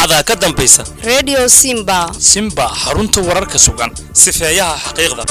saacada ka dambaysa redio simba simba xarunta wararka sugan sifeeyaha xaqiiqda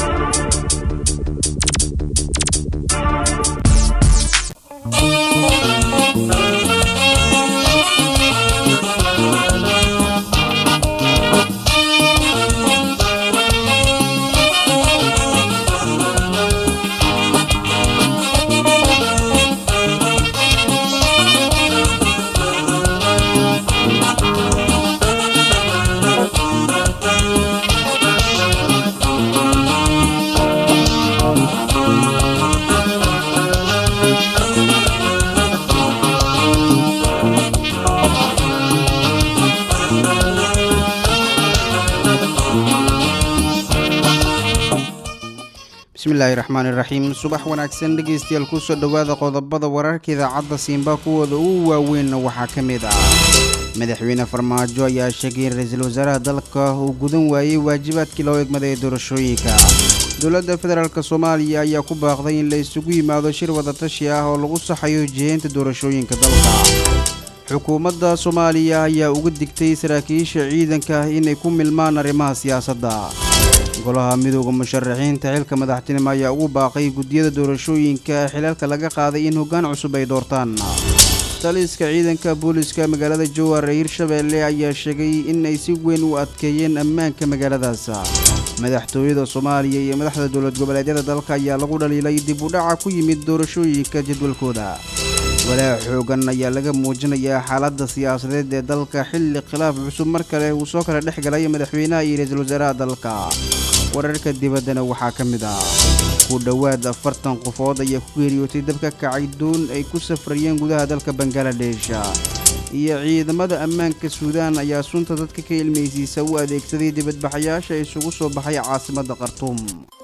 bismillaahi raxmaan iraxiim subax wanaagsan dhegaystayaal kusoo dhowaada qodobada wararka idaacadda siinba kuwooda ugu waaweynna waxaa ka mid ah madaxweyne farmaajo ayaa sheegay in ra-iisul wasaaraha dalka uu gudan waayey waajibaadkii loo egmaday ee doorashooyinka dowladda federaalk soomaaliya ayaa ku baaqday in la isugu yimaado shir wadatashi ah oo lagu saxayo jiheynta doorashooyinka dalka xukuumadda soomaaliya ayaa uga digtay saraakiisha ciidanka inay ku milmaan arrimaha siyaasadda golaha midooda musharaxiinta xilka madaxtinimo ayaa ugu baaqay guddiyada doorashooyinka xilaalka laga qaaday in hoggaan cusub ay doortaan taliska ciidanka booliska magaalada jowar ee hirshabeelle ayaa sheegay in ay si weyn u adkeeyeen ammaanka magaaladaas madaxtooyada soomaaliya iyo madaxda dowlad goboleedyada dalka ayaa lagu dhaliilay dib u dhaca ku yimid doorashooyinka jadwalkooda walaac xoogan ayaa laga muujinayaa xaaladda siyaasadeed ee dalka xilli khilaaf cusub mar kale uu soo kala dhex galay madaxweynaha iyo ra-iisul wasaaraha dalka wararka dibaddana waxaa ka mid ah ku dhowaad afartan qofood ayaa ku geeriyootay dabka kacay doon ay ku safrayeen gudaha dalka bangaladesh iyo ciidamada ammaanka suudaan ayaa sunta dadka ka ilmaysiisa u adeegsaday dibadbaxayaasha isugu soo baxay caasimadda khartuum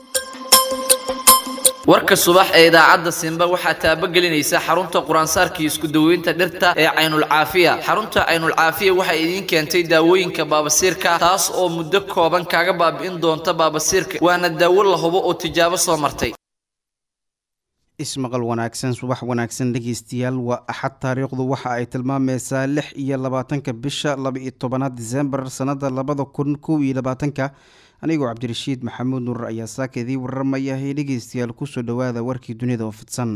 warka subax ee idaacadda simba waxaa taabagelinaysa xarunta quraansaarkii isku daweynta dhirta ee caynulcaafiya xarunta caynulcaafiya waxay idiin keentay daawooyinka baabasiirka taas oo muddo kooban kaaga baabi'in doonta baabasiirka waana daawo la hubo oo tijaabo soo martay ismaqal wanaagsan subax wanaagsan dhegeystayaal waa axad taariikhdu waxa ay tilmaamaysaa lix iyo labaatanka bisha laba-iyo tobanaad disembar sannada labada kun kow iyo labaatanka anigoo cabdirashiid maxamuud nuur ayaa saaka idii waramaya ee dhegeystayaal kusoo dhowaada warkii dunida oo fidsan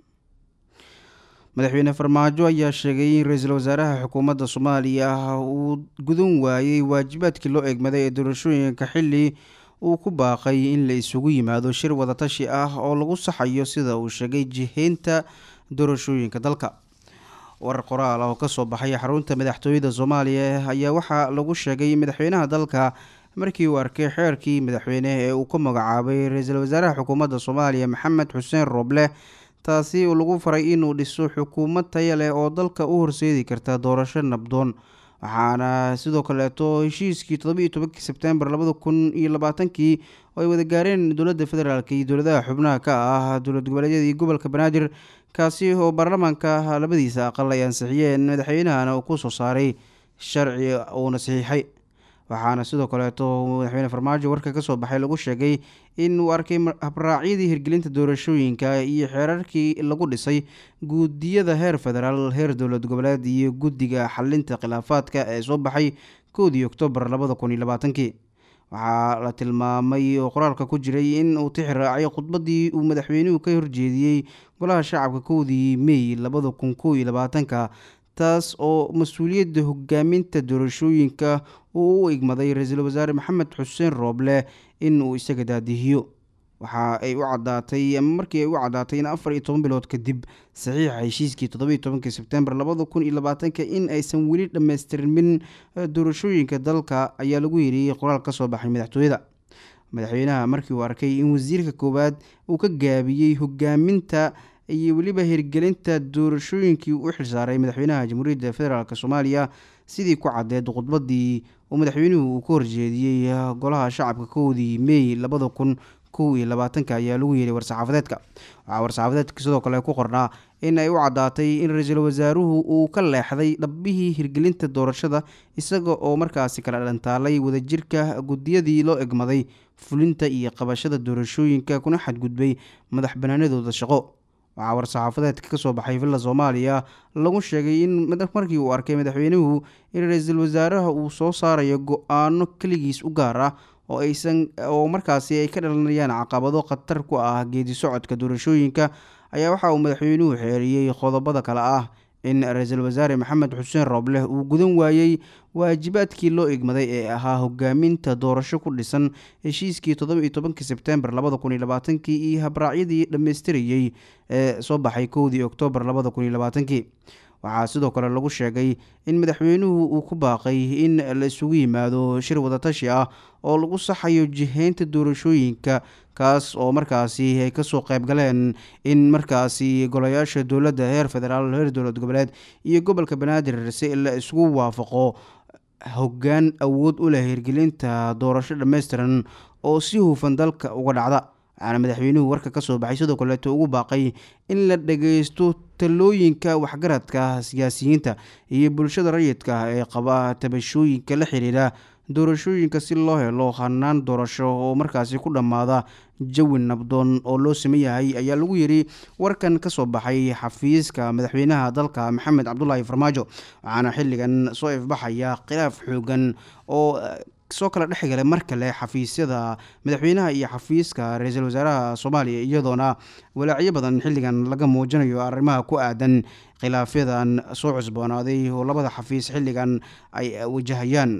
madaxweyne farmaajo ayaa sheegay in ra-iisul wasaaraha xukuumadda soomaaliya uu gudan waayey waajibaadkii loo egmaday ee doorashooyinka xilli uu ku baaqay in la isugu yimaado shir wadatashi ah oo lagu saxayo sida uu sheegay jiheynta doorashooyinka dalka warar qoraal ah oo kasoo baxay xarunta madaxtooyada soomaaliya ayaa waxaa lagu sheegay madaxweynaha dalka markii uu arkay xeerkii madaxweyne ee uu ka magacaabay ra-iisul wasaaraha xukuumadda soomaaliya maxamed xuseen rooble taasi oo lagu faray inuu dhiso xukuumad taya leh oo dalka u horseedi karta doorasho nabdoon waxaana sidoo kaleeto heshiiskii toddobiiyo tobankii sebtembar labada kun iyo labaatankii oo ay wada gaareen dowladda federaalk iyo dowladaha xubnaha ka ah dowlad goboleedyada iyo gobolka banaadir kaasi oo baarlamaanka labadiisa aqal ay ansixiyeen madaxweynahana uu kusoo saaray sharci uuna saxiixay waxaana sidoo kaleeto madaxweyne farmaajo warka kasoo baxay lagu sheegay in uu arkay habraacyadii hirgelinta doorashooyinka iyo xeerarkii lagu dhisay guudiyada heer federaal heer dowlad goboleed iyo guddiga xalinta khilaafaadka ee soo baxay koodii oktoobar labada kun iyo labaatankii waxaa la tilmaamay oo qoraalka ku jiray in uu tixi raacay khudbadii uu madaxweynuhu ka horjeediyey golaha shacabka kowdii mey labada kun kow iyo labaatanka taas oo mas-uuliyadda hogaaminta doorashooyinka uu u igmaday ra-iisul wasaare maxamed xuseen rooble in uu isaga daadihiyo waxa ay u cadaatay ama markii ay u caddaatay in afar iyo toban bilood kadib saxiixa heshiiskii toddobiiyo tobankii sebtembar labada kun iyo labaatanka in aysan weli dhammaystirmin doorashooyinka dalka ayaa lagu yidhi qoraal ka soo baxay madaxtooyada madaxweynaha markii uu arkay in wasiirka koowaad uu ka gaabiyey hogaaminta iyo weliba hirgelinta doorashooyinkii u xilsaaray madaxweynaha jamhuuriyadda federaalk soomaaliya sidii ku caddeed khudbadii uu madaxweynuhu uu ka horjeediyey golaha shacabka kowdii mey labada kun kow iyo labaatanka ayaa lagu yeehay war-saxaafadeedka waxaa war-saxaafadeedka sidoo kale ku qornaa in ay u caddaatay in ra-iisul wasaaruhu uu ka leexday dhabbihii hirgelinta doorashada isaga oo markaasi kala dhantaalay wadajirka guddiyadii loo egmaday fulinta iyo qabashada doorashooyinka kuna xadgudbay madax banaanadooda shaqo waxaa war-saxaafadeedka ka soo baxay villa soomaaliya lagu sheegay in markii uu arkay madaxweynuhu in ra-iisul wasaaraha uu soo saarayo go-aano keligiis u gaar ah oo aysan oo markaasi ay ka dhalanayaan caqabado khatar ku ah geedi socodka doorashooyinka ayaa waxa uu madaxweynuhu xeeriyey qodobada kale ah in ra-iisul wasaare maxamed xuseen roobleh uu gudan waayey waajibaadkii loo igmaday ee ahaa hogaaminta doorasho ku dhisan heshiiskii toddoba iyo tobankii sebtembar labada kun iyo labaatankii iyo habraacyadii dhammaystirayey ee soo baxay kowdii oktoobar labada kun iyo labaatankii waxaa sidoo kale lagu sheegay in madaxweynuhu uu ku baaqay in la isugu yimaado shir wadatashi ah oo lagu saxayo jiheynta doorashooyinka kaas oo markaasi ay kasoo qayb galeen in markaasi golayaasha dowladda heer federaal heer dowlad goboleed iyo gobolka banaadir si la isugu waafaqo hoggaan awood u leh hirgelinta doorasho dhammaystiran oo si hufan dalka uga dhacda waxaana madaxweynuhu warka ka soo baxay sidoo kaleeto ugu baaqay in la dhageysto talooyinka waxgaradka siyaasiyiinta iyo bulshada rayidka ee qaba tabashooyinka la xiriira doorashooyinka si loo helo hanaan doorasho oo markaasi ku dhammaada jawi nabdoon oo loo saman yahay ayaa lagu yiri warkan ka soo baxay xafiiska madaxweynaha dalka maxamed cabdulaahi farmaajo waxaana xilligan soo ifbaxaya khilaaf xoogan oo soo kala dhexgala mar kale xafiisyada madaxweynaha iyo xafiiska ra-iisul wasaaraha soomaaliya iyadoona walaacyo badan xilligan laga muujinayo arrimaha ku aadan khilaafyadan soo cusboonaaday oo labada xafiis xilligan ay wajahayaan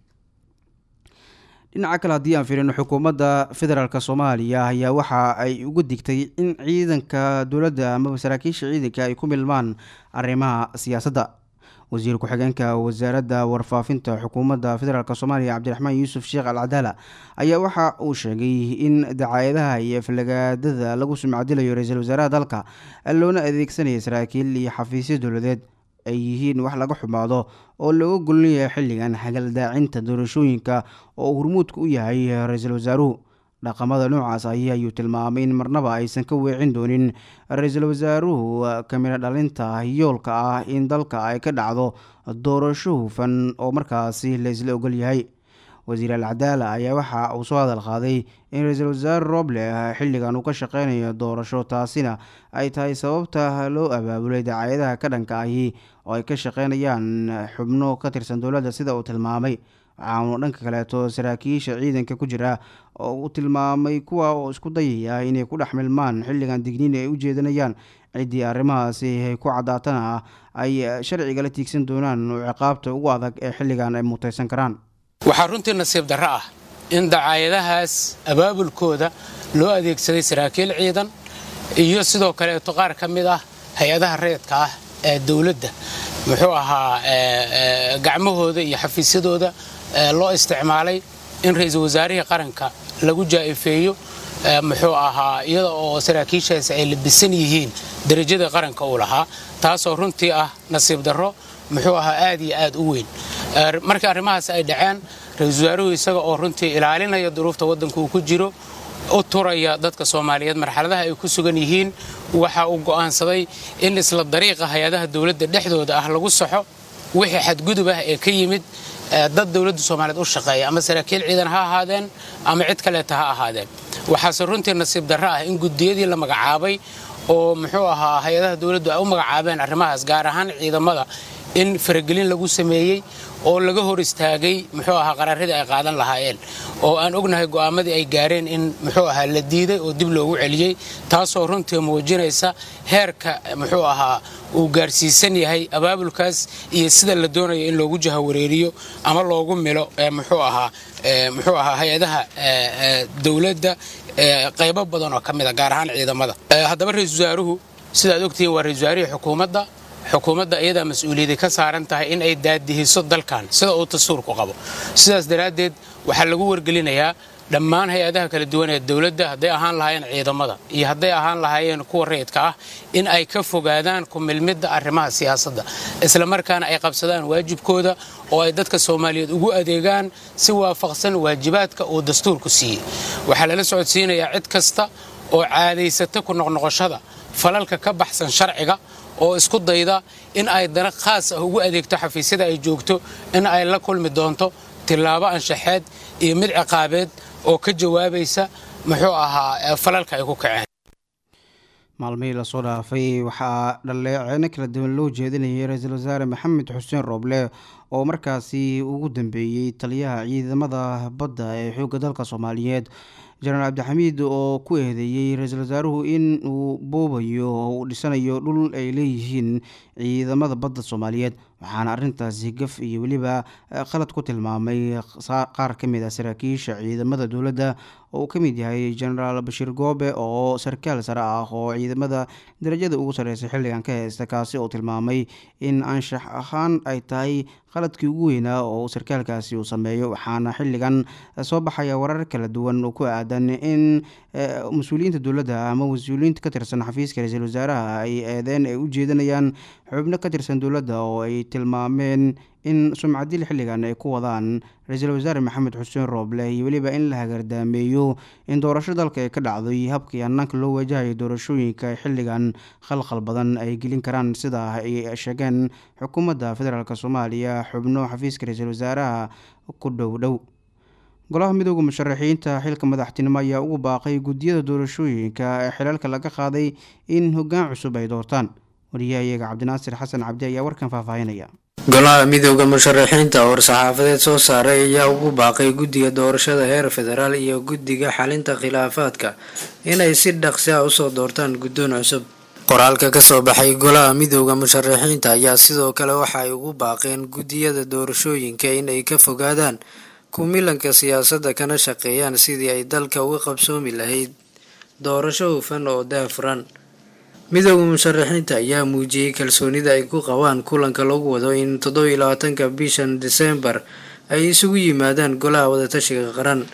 dhinaca kale haddii aan fiirino xukuumadda federaalk soomaaliya ayaa waxa ay uga digtay in ciidanka dowladda amaba saraakiisha ciidanka ay ku milmaan arrimaha siyaasadda wasiir ku-xigeenka wasaaradda warfaafinta xukuumadda federaalk soomaaliya cabdiraxmaan yuusuf sheekh al cadaala ayaa waxa uu sheegay in dacaayadaha iyo aflagaadada lagu sumcadilayo ra-iisul wasaaraha dalka loona adeegsanaya saraakiil iyo xafiisyo dowladeed ay yihiin wax laga xumaado oo looga golinayahay xilligan hagaldaacinta doorashooyinka oo hurmuudka u yahay ra-iisul wasaaruhu dhaqamada noocaas ahi ayuu tilmaamay in marnaba aysan ka weecin doonin ra-iisul wasaaruhu kamida dhalinta yoolka ah in dalka ay ka dhacdo doorasho hufan oo markaasi la isla ogol yahay wasiir al cadaala ayaa waxa uu soo hadal qaaday in ra-iisul wasaare roble xilligan uu ka shaqeynayo doorasho taasina ay tahay sababta loo abaabulay dacaayadaha ka dhanka ahi oo ay ka shaqeynayaan xubno ka tirsan dowladda sida uu tilmaamay waxaanu dhanka kaleeto saraakiisha ciidanka ku jira oo uu tilmaamay kuwa oo isku dayaya inay ku dhex milmaan xilligan digniin ay u jeedanayaan ciddii arrimahaasi ay ku caddaatana ay sharciga la tiigsan doonaan oo ciqaabta ugu adag ee xilligan ay mutaysan karaan waxaa runtii nasiib darro ah in dacaayadahaas abaabulkooda loo adeegsaday saraakiil ciidan iyo sidoo kaleeto qaar ka mid ah hay-adaha rayidka ah ee dowladda muxuu ahaa gacmahooda iyo xafiisyadooda loo isticmaalay in ra-iisul wasaarihii qaranka lagu jaa'ifeeyo muxuu ahaa iyada oo saraakiishaasi ay labisan yihiin derajada qaranka uu lahaa taasoo runtii ah nasiib darro muxuu ahaa aad iyo aad u weyn markii arrimahaas ay dhaceen ra-iisul wasaaruhu isaga oo runtii ilaalinaya duruufta waddanka uu ku jiro u turaya dadka soomaaliyeed marxaladaha ay ku sugan yihiin waxa uu go'aansaday in isla dariiqa hay-adaha dowladda dhexdooda ah lagu saxo wixii xadgudub ah ee ka yimid dad dowladda soomaaliyeed u shaqeeya ama saraakiil ciidan ha ahaadeen ama cid kaleeta ha ahaadeen waxaase runtii nasiib darro ah in gudiyadii la magacaabay oo muxuu ahaa hay-adaha dowladdu ay u magacaabeen arrimahaas gaar ahaan ciidamada in faragelin lagu sameeyey oo laga hor istaagay muxuu ahaa qaraaradii ay qaadan lahaayeen oo aan ognahay go'aamadii ay gaareen in muxuu ahaa la diiday oo dib loogu celiyey taasoo runtii muujinaysa heerka muxuu ahaa uu gaarsiisan yahay abaabulkaas iyo sida la doonayo in loogu jahawareeriyo ama loogu milo muxuu ahaa muxuu ahaa hay-adaha dowladda qaybo badan oo ka mid a gaar ahaan ciidamada haddaba ra-iisul wasaaruhu sidaad ogtihiin waa ra-isul wasaarihii xukuumadda xukuumadda iyadaa mas-uuliyadday ka saaran tahay in ay daadihiso dalkan sida uu dastuurku qabo sidaas daraaddeed waxaa lagu wargelinayaa dhammaan hay-adaha kala duwan ee dowladda hadday ahaan lahaayeen ciidamada iyo hadday ahaan lahaayeen kuwa rayidka ah in ay ka fogaadaan ku milmidda arrimaha siyaasadda isla markaana ay qabsadaan waajibkooda oo ay dadka soomaaliyeed ugu adeegaan si waafaqsan waajibaadka uu dastuurku siiyey waxaa lala socodsiinayaa cid kasta oo caadaysata ku noqnoqoshada falalka ka baxsan sharciga oo isku dayda in ay dana khaas ah ugu adeegto xafiisyada ay joogto in ay la kulmi doonto tillaabo anshaxeed iyo mid ciqaabeed oo ka jawaabaysa muxuu ahaa falalka ay ku kaceen maalmihii lasoo dhaafay waxaa dhaleeceeno kala duwan loo jeedinayay ra-iisul wasaare maxamed xuseen rooble oo markaasi ugu dambeeyey taliyaha ciidamada badda ee xoogga dalka soomaaliyeed jenaraal cabdixamiid oo ku eedeeyey ra-iisul wasaaruhu in uu boobayo oo uu dhisanayo dhul ay leeyihiin ciidamada badda soomaaliyeed waxaana arrintaasi gaf iyo weliba qalad ku tilmaamay qaar ka mid ah saraakiisha ciidamada dowladda oo uu ka mid yahay jenaraal bashiir goobe oo sarkaal sare ah oo ciidamada darajada ugu sarreysay xilligan ka heysta kaasi oo tilmaamay in anshax ahaan ay tahay qaladkii ugu weynaa oo sarkaalkaasi uu sameeyo waxaana xilligan soo baxaya warar kala duwan oo ku aadan in mas-uuliyiinta dowladda ama mas-uuliyiinta ka tirsan xafiiska ra-iisul wasaaraha ay eedeen ay u jeedinayaan xubno ka tirsan dowladda oo ay tilmaameen in sumcadil xilligan ay ku wadaan ra-iisul wasaare maxamed xuseen rooble iyo weliba in la hagardaameeyo in doorasho dalka ay ka dhacday habkii hanaanka loo wajahayo doorashooyinka xilligan khalkhal badan ay gelin karaan sida ay sheegeen xukuumadda federaalk soomaaliya xubno xafiiska ra-iisul wasaaraha ku dhow dhow golaha midooda musharaxiinta xilka madaxtinimo ayaa ugu baaqay guddiyada doorashooyinka ee xilalka laga qaaday in hoggaan cusub ay doortaan wariyahayaga cabdinaasir xasan cabdi ayaa warkan faahfaahinaya golaha midooda musharaxiinta oo war-saxaafadeed soo saaray ayaa ugu baaqay guddiga doorashada heer federaal iyo guddiga xalinta khilaafaadka inay si dhaqsi ah usoo doortaan guddoon cusub qoraalka kasoo baxay golaha midooda musharaxiinta ayaa sidoo kale waxa ay ugu baaqeen guddiyada doorashooyinka inay ka fogaadaan kumilanka siyaasadda kana shaqeeyaan sidii ay dalka uga qabsoomi lahayd doorasho hufan oo daafuran midooda musharaxiinta ayaa muujiyey kalsoonida ay ku qabaan kulanka lagu wado in toddoba iyo labaatanka bishan disembar ay isugu yimaadaan golaha wadatashiga qaran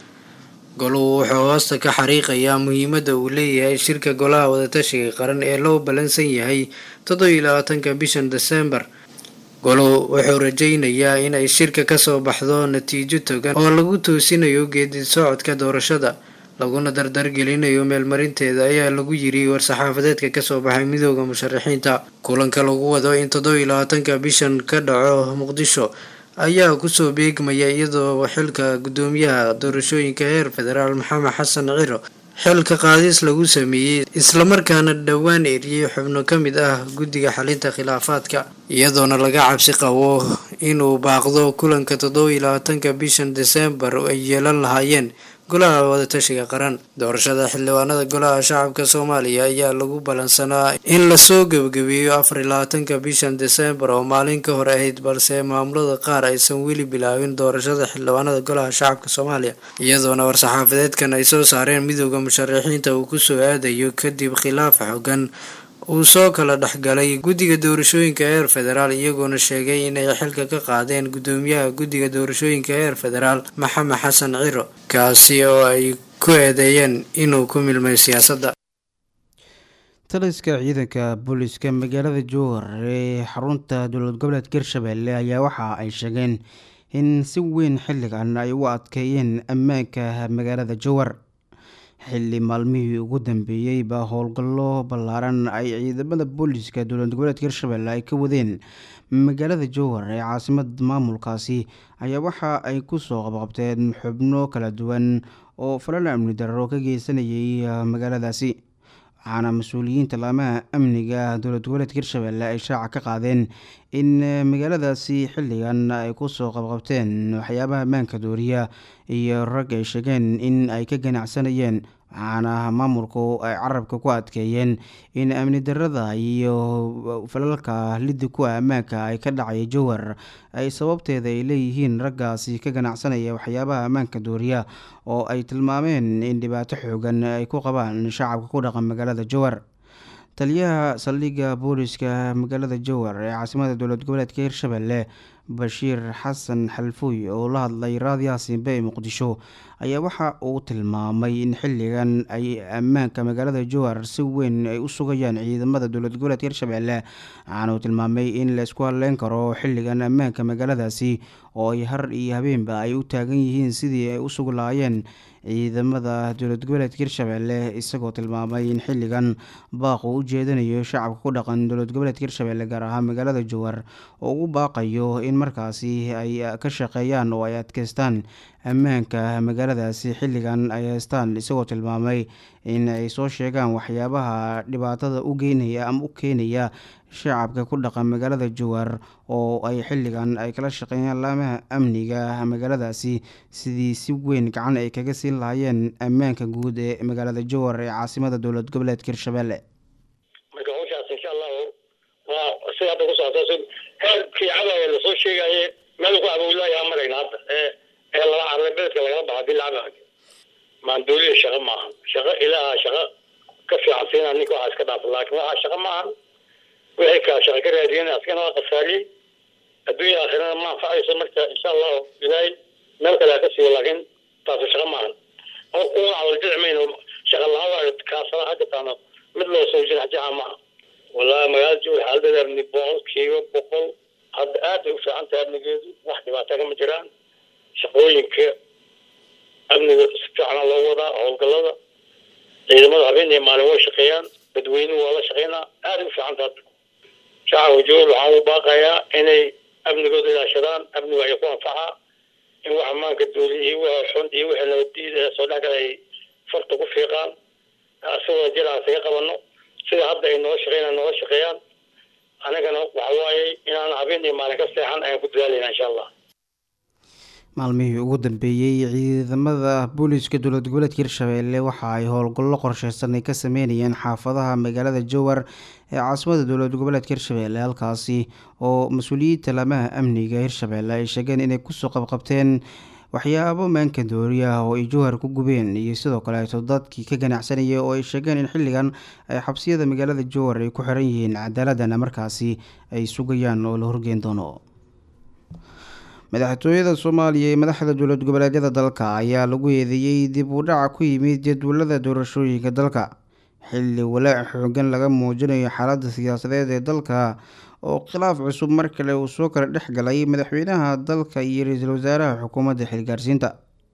goluhu wuxuu hoosta ka xariiqayaa muhiimadda uu leeyahay shirka golaha wadatashiga qaran ee loo ballansan yahay toddoba iyo labaatanka bishan disembar goluhu wuxuu rajaynayaa in ay shirka kasoo baxdo natiijo togan oo lagu toosinayo geedi socodka doorashada laguna dardargelinayo meelmarinteeda ayaa lagu yiri war-saxaafadeedka kasoo baxay midooda musharaxiinta kulanka lagu wado in toddoba iyo labaatanka bishan ka dhaco muqdisho ayaa kusoo beegmaya iyadoo xilka guddoomiyaha doorashooyinka heer federaal maxamed xasan ciro xilka qaadis lagu sameeyey islamarkaana dhowaan eriyey xubno ka mid ah guddiga xalinta khilaafaadka iyadoona laga cabsi qabo inuu baaqdo kulanka toddoba iyo labaatanka bishan disembar ay yeelan lahaayeen golaha wadatashiga qaran doorashada xildhibaanada golaha shacabka soomaaliya ayaa lagu ballansanaa in lasoo gebagabeeyo afar iyo labaatanka bishan disembar oo maalin ka hor ahayd balse maamulada qaar aysan weli bilaabin doorashada xildhibaanada golaha shacabka soomaaliya iyadoona war-saxaafadeedkan ay soo saareen midooda musharaxiinta uu kusoo aadayo kadib khilaaf xogan uu soo kala dhexgalay guddiga doorashooyinka heer federaal iyagoona sheegay inay xilka ka qaadeen guddoomiyaha guddiga doorashooyinka heer federaal maxamed xasan ciro kaasi oo ay ku eedeeyeen inuu ku milmay siyaasadda taliska ciidanka booliska magaalada jowhar ee xarunta dowlad goboleedka hirshabelle ayaa waxa ay sheegeen in si weyn xilligan ay u adkeeyeen ammaanka magaalada jowhar xilli maalmihii ugu dambeeyey baa howlgallo ballaaran ay ciidamada booliska dowlad goboleedka hirshabelle ay ka wadeen magaalada jowhar ee caasimada maamulkaasi ayaa waxa ay kusoo qabqabteen xubno kala duwan oo falal amni dararo ka geysanayay magaaladaasi waxaana mas-uuliyiinta laamaha amniga dowlad goboleedka hirshabelle ay shaaca ka qaadeen in magaaladaasi xilligan ay kusoo qabqabteen waxyaabaha ammaanka dooriya iyo rag ay sheegeen in ay ka ganacsanayeen waxaana maamulku ay carabka ku adkeeyeen in amni darada iyo falalka liddi ku ah ammaanka ay ka dhacaya jowhar ay sababteeda ay leeyihiin raggaasi ka ganacsanaya waxyaabaha ammaanka dooriya oo ay tilmaameen in dhibaato xoogan ay ku qabaan shacabka ku dhaqan magaalada jowhar taliyaha saldhigga booliska magaalada jowhar ee caasimada dowlad goboleedka hirshabelle bashiir xasan xalfuuy oo la hadlay raadiyaha simbe ee muqdisho ayaa waxa uu tilmaamay in xilligan ay ammaanka magaalada jowhar si weyn ay u sugayaan ciidamada dowlad goboleedka hirshabelle waxaana uu tilmaamay in la isku hadleyn karo xilligan ammaanka magaaladaasi oo ay har iyo habeenba ay u taagan yihiin sidii ay u sugi lahaayeen ciidamada dowlad goboleedka hirshabelle isagoo tilmaamay in xilligan baaq uu u jeedinayo shacabka ku dhaqan dowlad goboleedka hirshabelle gaar ahaan magaalada jowhar oo ugu baaqayo in markaasi ay ka shaqeeyaan oo ay adkeystaan ammaanka magaaladaasi xilligan ay haystaan isagoo tilmaamay in ay soo sheegaan waxyaabaha dhibaatada u geynaya ama u keenaya shacabka ku dhaqan magaalada jowhar oo ay xilligan ay kala shaqeeyaan laamaha amniga magaaladaasi sidii si weyn gacan ay kaga siin lahaayeen ammaanka guud ee magaalada jowhar ee caasimada dowlad goboleedka hirshabelle marka hawshaas insha allahu waa sida hadda ku socota heerkii cabaaya lasoo sheegaye meel ku abowlaayaa marayna hadda ee ee lala carlay beledka lagala baxa hadii la cabayo maandooliya shaqo maaha shaqo ilaaha shaqo ka fiican siinaa ninka waxaa iska dhaafo laakiin waxaa shaqo maahan wixii kaa shaqo ka raadiyeen askana waa khasaariyey adduunya aakhirana ma anfacayso marka insha allahu ilaahay meel kale ha ka siiyo laakiin taasi shaqo maahan una awaljici mayno shaqa la-aan kaasana ha jirtaano mid loo soo jiraxjaxa maaha wallahi magaalada jowhar xaaladeeda amni boqolkiiba boqol hadda aad bay u fiican tahay amnigeedu wax dhibaata kama jiraan shaqooyinka amniga si fiicana loo wadaa howlgallada ciidamada habeen iyo maalin way shaqeeyaan dadweynuhu waa la shaqeynaa aad u fiican tahay shacabka jowhar waxaan u baaqayaa inay amnigooda ilaashadaan amniga ay ku anfacaa in wax ammaanka dooli iyo wixii xun iyo wixii nabadiida ee soo dhex gala ay farta ku fiiqaan asagoo jiraan isaga qabano sida hadda ay nooga shaqeynaan nooga shaqeeyaan anagana waxa waaye inaan habeen iyo maalin ka seexan ayaan ku dadaalayna insha allah maalmihii ugu dambeeyey ciidamada booliiska dowlad goboleedka hirshabelle waxa ay howlgallo qorsheysan ay ka sameynayeen xaafadaha magaalada jowhar ee caasimada dowlad goboleedka hirshabelle halkaasi oo mas-uuliyiinta laamaha amniga hirshabelle ay sheegeen inay kusoo qabqabteen waxyaabo maanka dooriya oo ay jowhar ku gubeen iyo sidoo kaleeto dadkii ka ganacsanayay oo ay sheegeen in xilligan ay xabsiyada magaalada jowhar ay ku xiran yihiin cadaaladana markaasi ay sugayaan oo la horgeyn doono madaxtooyada soomaaliya ee madaxda dowlad goboleedyada dalka ayaa lagu eedeeyey dib u dhaca ku yimid jadwalada doorashooyinka dalka xilli walaac xoogan laga muujinayo xaaladda siyaasadeed ee dalka oo khilaaf cusub mar kale uu soo kala dhex galay madaxweynaha dalka iyo ra-iisul wasaaraha xukuumadda xilgaarsiinta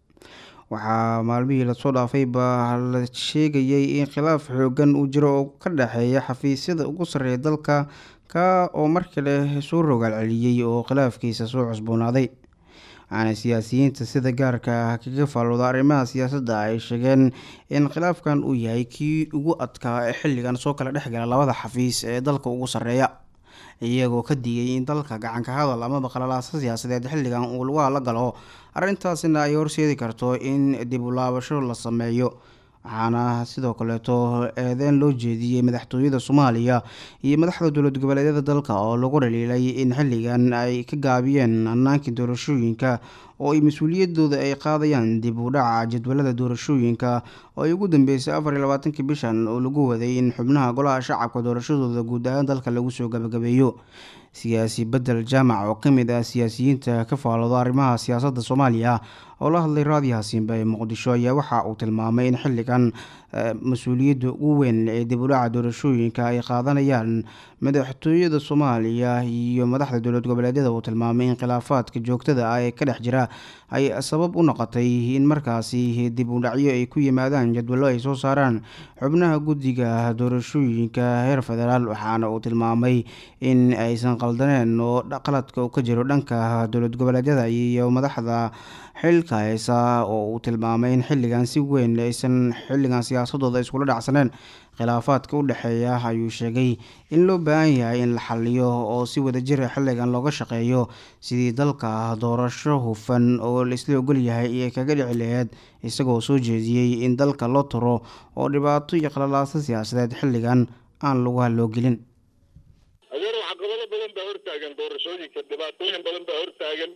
waxaa maalmihii lasoo dhaafay baa la sheegayay in khilaaf xoogan uu jiro oo ka dhexeeya xafiisyada ugu sarreeya dalka ka oo mar kale soo rogaal celiyey oo khilaafkiisa soo cusboonaaday waxaana siyaasiyiinta sida gaarka ah kaga faalooda arrimaha siyaasadda ay sheegeen in khilaafkan uu yahay kii ugu adkaa ee xilligan soo kala dhexgala labada xafiis ee dalka ugu sarreeya iyagoo ka digay in dalka gacanka hadal amaba qalalaasa siyaasadeed xilligan uu lagu hadla galo arrintaasina ay horseedi karto in dib u laabasho la sameeyo waxaana sidoo kaleeto eedeyn loo jeediyey madaxtooyada soomaaliya iyo madaxda dowlad goboleedyada dalka oo lagu dhaliilay in xilligan ay ka gaabiyeen hannaankii doorashooyinka oo ay mas-uuliyadooda ay qaadayaan dib u dhaca jadwalada doorashooyinka oo ay ugu dambeysay afar iyo labaatankii bishan oo lagu waday in xubnaha golaha shacabka doorashadooda guud ahaan dalka lagu soo gabagabeeyo siyaasi bedel jaamac oo ka mid ah siyaasiyiinta ka faalooda arrimaha siyaasadda soomaaliya oo la hadlay raadiyaha simba ee muqdisho ayaa waxa uu tilmaamay in xilligan mas-uuliyadda ugu weyn ee dib u dhaca doorashooyinka ay qaadanayaan madaxtooyada soomaaliya iyo madaxda dowlad goboleedyada uu tilmaamay in khilaafaadka joogtada ah ee ka dhex jira ay sabab u noqotay in markaasi dib u dhacyo ay ku yimaadaan jadwallo ay soo saaraan xubnaha guddiga doorashooyinka heer federaal waxaana uu tilmaamay in aysan qaldaneen oo qaladka uu ka jiro dhanka dowlad goboleedyada iyo madaxda xilka haysa oo uu tilmaamay in xilligan si weyn aysan xilligan siyaasadooda iskula dhacsaneen khilaafaadka u dhexeeya ayuu sheegay in loo baahan yahay in la xaliyo oo si wadajira xilligan looga shaqeeyo sidii dalka doorasho hufan oo laisla ogol yahay iyo kaga dhici laheyd isagoo soo jeediyey in dalka loo turo oo dhibaato iyo qalalaaso siyaasadeed xilligan aan lagu haloogelin adeer caqabado badan baa hortaagan doorashooyinka dhibaatooyin badan baa hortaagan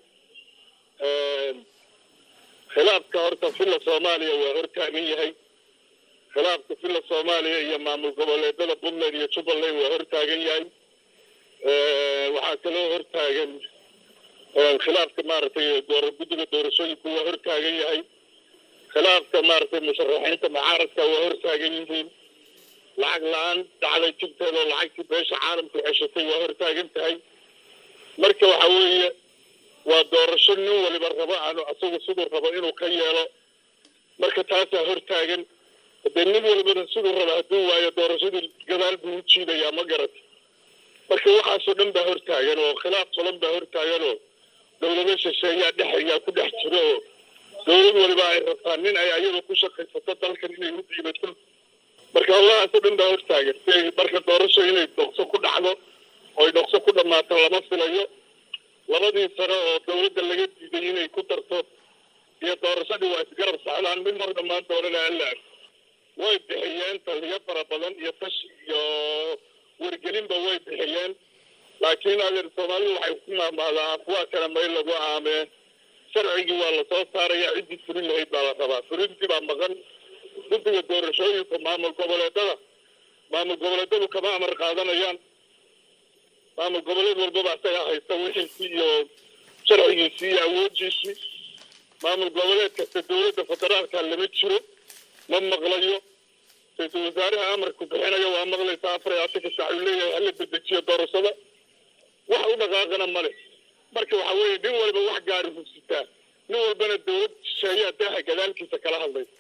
khilaafka horta filla soomaaliya waa hortaagan yahay khilaafka filla soomaaliya iyo maamul goboleedada puntland iyo jubbaland waa hortaagan yahay waxaa kaloo hortaagan khilaafka maaragtay guddiga doorashooyinka waa hortaagan yahay khilaafka maaragtay musharaxiinta mucaaradka waa hortaagan yihiin lacag la-aan dhacday jubteeda oo lacagtii beesha caalamku ceshatay waa hortaagan tahay marka waxa weeye waa doorasho nin waliba rabo aanu asagu siduu rabo inuu ka yeelo marka taasaa hortaagan dee nin walbana siduu raba hadduu waayo doorashadii gadaal buu u jiidayaa ma garata marka waxaasoo dhan baa hortaagan oo khilaaf badan baa hortaagan oo dowlado shisheeyaa dhexayaa ku dhex jiro oo dowlad waliba ay rabtaa nin ay ayada ku shaqaysato dalkan inay u dhiibato marka howlahaasoo dhan baa hortaagan si marka doorasho inay dhokso ku dhacdo oy dhokso ku dhammaato lama filayo labadii sano oo dowladda laga diiday inay ku darto iyo doorashadii waa isgarab socdaan mid mar dhammaan doonana alla arko way bixiyeen taliyo fara badan iyo tashi iyo wargelinba way bixiyeen laakiin adeer soomaalidu waxay ku maamaadaa afwaa kale mayl lagu aamee sharcigii waa lasoo saaraya ciddii furin lahayd baa la rabaa furintii baa maqan guddiga doorashooyinka maamul goboleedada maamul goboleedadu kama amar qaadanayaan maamul goboleed walbaba isagaa haysta wixiisii iyo sharcigiisii iyo awoodiisii maamul goboleed kasta dowladda federaalka lama jiro ma maqlayo ra-iisul wasaaraha amarku bixinayo waa maqlaysaa afar iyo afarka saac uu leeyahay hala dedejiyo doorashada wax u dhaqaaqana male marka waxa weeye nin walba wax gaari hugsitaa nin walbana dowlad shisheeyaa daaha gadaalkiisa kala hadlaysa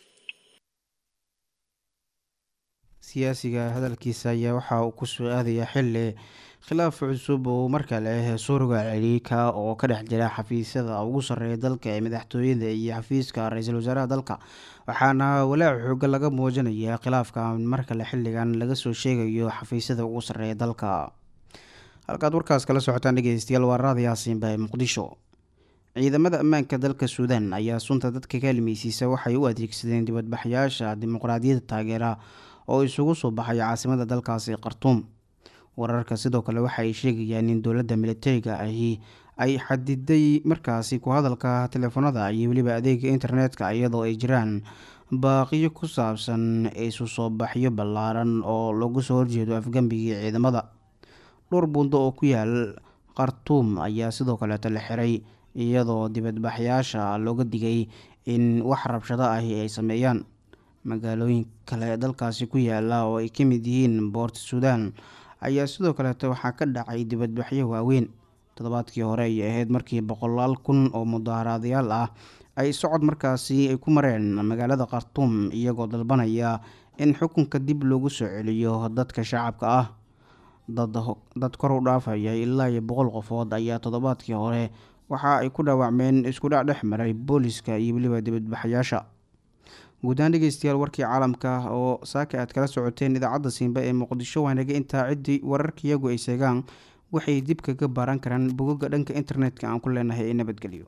siyaasiga hadalkiisa ayaa waxa uu ku soo aadaya xili khilaaf cusub oo markale suurga celiika oo ka dhex jira xafiisyada ugu sarreeya dalka ee madaxtooyada iyo xafiiska ra-iisul wasaaraha dalka waxaana walaac xooga laga muujinaya khilaafka markale xiligan laga soo sheegayo xafiisyada ugu sarreeya dalka halkaad warkaas kala socotaan dhegeystayaal waa raada yaasiinba ee muqdisho ciidamada ammaanka dalka suudaan ayaa sunta dadka ka halmeysiisa waxay u adeegsadeen dibadbaxyaasha dimuqraadiyadda taageera oo isugu soo baxay caasimada dalkaasi khartuum wararka sidoo kale waxa ay sheegayaan in dowladda militariga ahi ay xadiday markaasi ku hadalka teleefanada iyo weliba adeega internetka iyadoo ay jiraan baaqiyo ku saabsan isu soo baxyo ballaaran oo lagu soo horjeedo afgembigii ciidamada dhowr buundo oo ku yaal khartuum ayaa sidoo kaleeto la xiray iyadoo dibadbaxyaasha looga digay in wax rabshado ahi ay sameeyaan magaalooyin kale dalkaasi ku yaala oo ay ka mid yihiin boort suudan ayaa sidoo kaleeto waxaa ka dhacay dibadbaxyo waaweyn toddobaadkii hore ayay ahayd markii boqolaal kun oo mudaaharaadayaal ah ay socod markaasi ay ku mareen magaalada khartuum iyagoo dalbanaya in xukunka dib loogu soo celiyo dadka shacabka ah dad kor u dhaafaya ilaa iyo boqol qofood ayaa toddobaadkii hore waxa ay ku dhaawacmeen iskudhac dhex maray booliska iyo weliba dibadbaxayaasha guudahaan dhegeystayaal warkii caalamka oo saaka aad kala socoteen idaacadda siinba ee muqdisho waanaga intaa ciddii wararkiyagu ay sheegaan waxay dib kaga baaran karaan bogoga dhanka internetka aan ku leenahay ee nabadgelyo